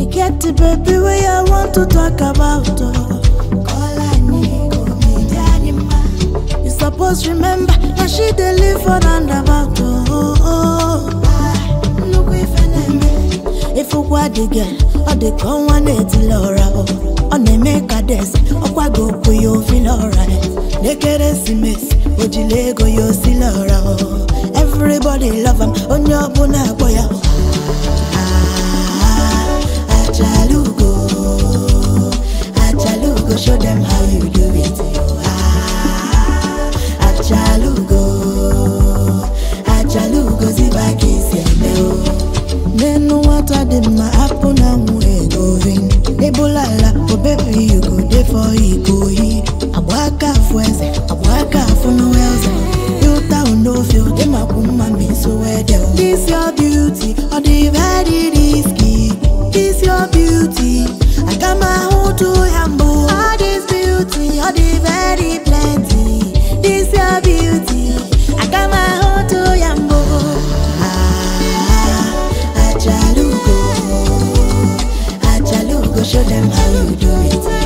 You get the baby way I want to talk about. Oh. Call I need go me Janima. You suppose remember that she dey live for roundabout. Oh, oh, oh. Ah, nnukwu ife na-eme. Ịfụkwa dị gị, ọ dị ka ọnwa na-etili ụra. Oh. Ọ na-eme ka desi, ọkwa gị okwu ya ofili ụra. N'ekeresimesi, o jiri ego ya osili ụra. Oh. Everybody love am, onye ọbụla akpọ ya. Ah, Achalugo, Achalugo, show them how you do it. Ah, Achalugo, Achalugo, ziba kisi eme o. Nenu nwata dị mma apụ na nwụ egovin Ebulala, oh baby you go dey for ikoyi Agba aka afụ eze, agba aka afụ n'ụeze Filta unofio, dị makwu mma ma iso wede This your beauty, ọ dị very risky This your beauty, aga m ahụtụ ya mbụ All this beauty, ọ dị very plenty This your beauty, aga m ahụtụ ya mbụ Ah, Achalugo, Achalugo, show them how you do it.